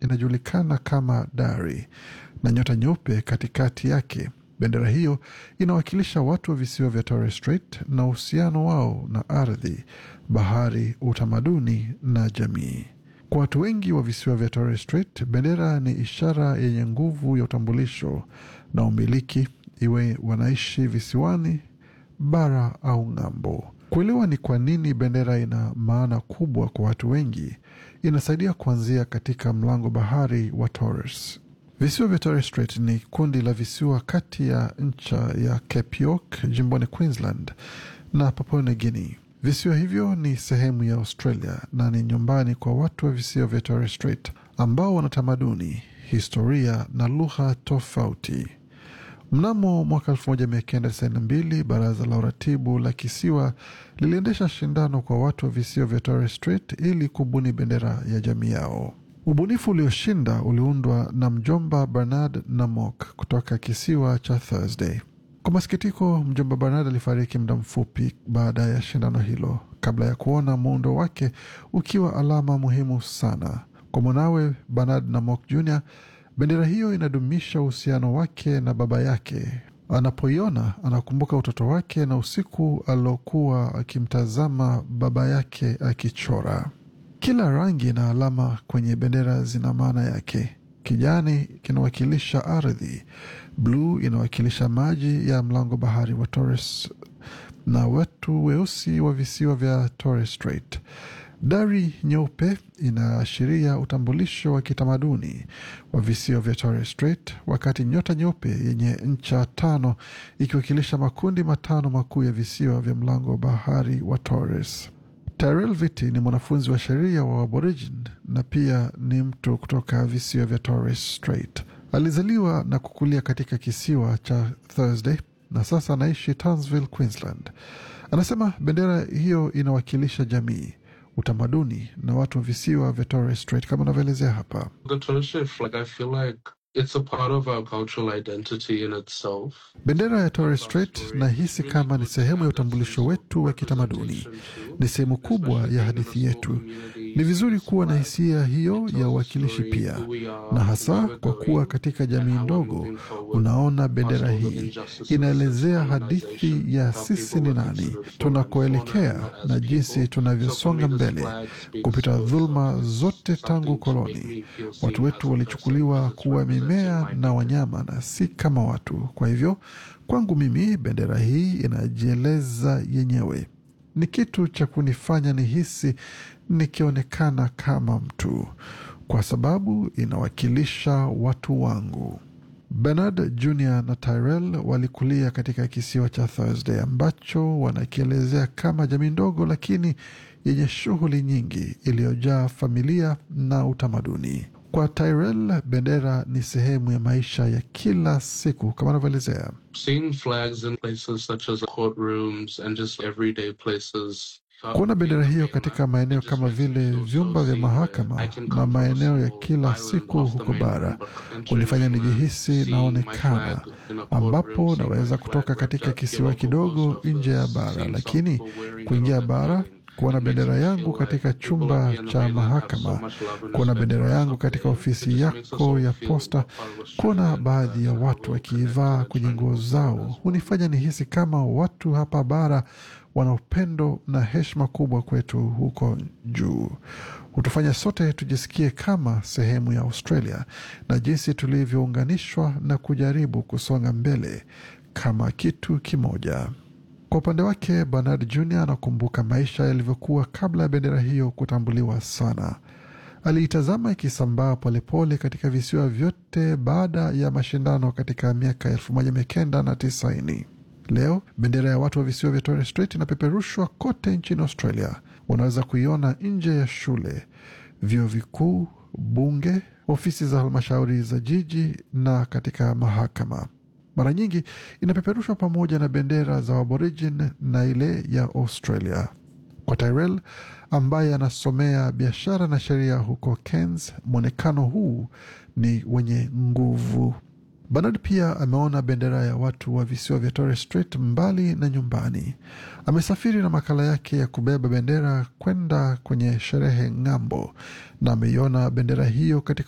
inajulikana kama dari na nyota nyeupe katikati yake. Bendera hiyo inawakilisha watu wa visiwa vya Torres Strait na uhusiano wao na ardhi, bahari, utamaduni na jamii. Kwa watu wengi wa visiwa vya Torres Strait, bendera ni ishara yenye nguvu ya utambulisho na umiliki, iwe wanaishi visiwani, bara au ng'ambo. Kuelewa ni kwa nini bendera ina maana kubwa kwa watu wengi inasaidia kuanzia katika mlango bahari wa Torres. Visiwa vya Torres Strait ni kundi la visiwa kati ya ncha ya Cape York jimboni Queensland na Papua New Guinea. Visiwa hivyo ni sehemu ya Australia na ni nyumbani kwa watu wa visiwa vya Torres Strait ambao wana tamaduni, historia na lugha tofauti. Mnamo mwaka 1992 baraza la uratibu la kisiwa liliendesha shindano kwa watu wa visiwa vya Torres Strait ili kubuni bendera ya jamii yao. Ubunifu ulioshinda uliundwa na mjomba Bernard Namok kutoka kisiwa cha Thursday. Kwa masikitiko, mjomba Bernard alifariki muda mfupi baada ya shindano hilo, kabla ya kuona muundo wake ukiwa alama muhimu sana kwa mwanawe Bernard Namok Jr. Bendera hiyo inadumisha uhusiano wake na baba yake. Anapoiona anakumbuka utoto wake na usiku aliokuwa akimtazama baba yake akichora. Kila rangi na alama kwenye bendera zina maana yake. Kijani kinawakilisha ardhi, bluu inawakilisha maji ya mlango bahari wa Torres na watu weusi wa visiwa vya Torres Strait. Dari nyeupe inaashiria utambulisho wa kitamaduni wa visiwa vya Torres Strait, wakati nyota nyeupe yenye ncha tano ikiwakilisha makundi matano makuu ya visiwa vya mlango bahari wa Torres. Tyrell Viti ni mwanafunzi wa sheria wa Aborigin na pia ni mtu kutoka visiwa vya Torres Strait. Alizaliwa na kukulia katika kisiwa cha Thursday na sasa anaishi Townsville, Queensland. Anasema bendera hiyo inawakilisha jamii, utamaduni na watu wa visiwa vya Torres Strait kama anavyoelezea hapa. The Torres Strait flag, I feel like it's a part of our cultural identity in itself. Bendera ya Torres Strait nahisi kama ni sehemu ya utambulisho wetu wa kitamaduni, ni sehemu kubwa ya hadithi yetu. Ni vizuri kuwa na hisia hiyo ya uwakilishi pia, na hasa kwa kuwa katika jamii ndogo, unaona bendera hii inaelezea hadithi ya sisi ni nani, tunakoelekea na jinsi tunavyosonga mbele kupita dhuluma zote tangu koloni. Watu wetu walichukuliwa kuwa mimea na wanyama na si kama watu. Kwa hivyo kwangu mimi bendera hii inajieleza yenyewe, ni kitu cha kunifanya nihisi nikionekana kama mtu, kwa sababu inawakilisha watu wangu. Bernard Jr na Tyrell walikulia katika kisiwa cha Thursday ambacho wanakielezea kama jamii ndogo lakini yenye shughuli nyingi iliyojaa familia na utamaduni. Kwa Tyrell, bendera ni sehemu ya maisha ya kila siku kama anavyoelezea. Seeing flags in places such as courtrooms and just everyday places. uh, Kuona bendera hiyo katika maeneo kama vile vyumba vya mahakama na maeneo ya kila siku huko bara hunifanya nijihisi naonekana, ambapo naweza kutoka katika kisiwa kidogo nje ya bara, lakini kuingia bara kuona bendera yangu katika chumba cha mahakama, kuona bendera yangu katika ofisi yako ya posta, kuona baadhi ya watu wakiivaa kwenye nguo zao hunifanya nihisi kama watu hapa bara wana upendo na heshima kubwa kwetu huko juu. Hutufanya sote tujisikie kama sehemu ya Australia na jinsi tulivyounganishwa na kujaribu kusonga mbele kama kitu kimoja. Kwa upande wake Bernard Jr anakumbuka maisha yalivyokuwa kabla ya bendera hiyo kutambuliwa sana. Aliitazama ikisambaa polepole katika visiwa vyote baada ya mashindano katika miaka elfu moja mia kenda na tisaini. Leo bendera ya watu wa visiwa vya Torres Strait inapeperushwa kote nchini Australia. Unaweza kuiona nje ya shule, vyuo vikuu, bunge, ofisi za halmashauri za jiji na katika mahakama. Mara nyingi inapeperushwa pamoja na bendera za Aborigin na ile ya Australia. Kwa Tyrell ambaye anasomea biashara na sheria huko Cairns, mwonekano huu ni wenye nguvu. Bernard pia ameona bendera ya watu wa visiwa vya Torres Strait mbali na nyumbani. Amesafiri na makala yake ya kubeba bendera kwenda kwenye sherehe ng'ambo, na ameiona bendera hiyo katika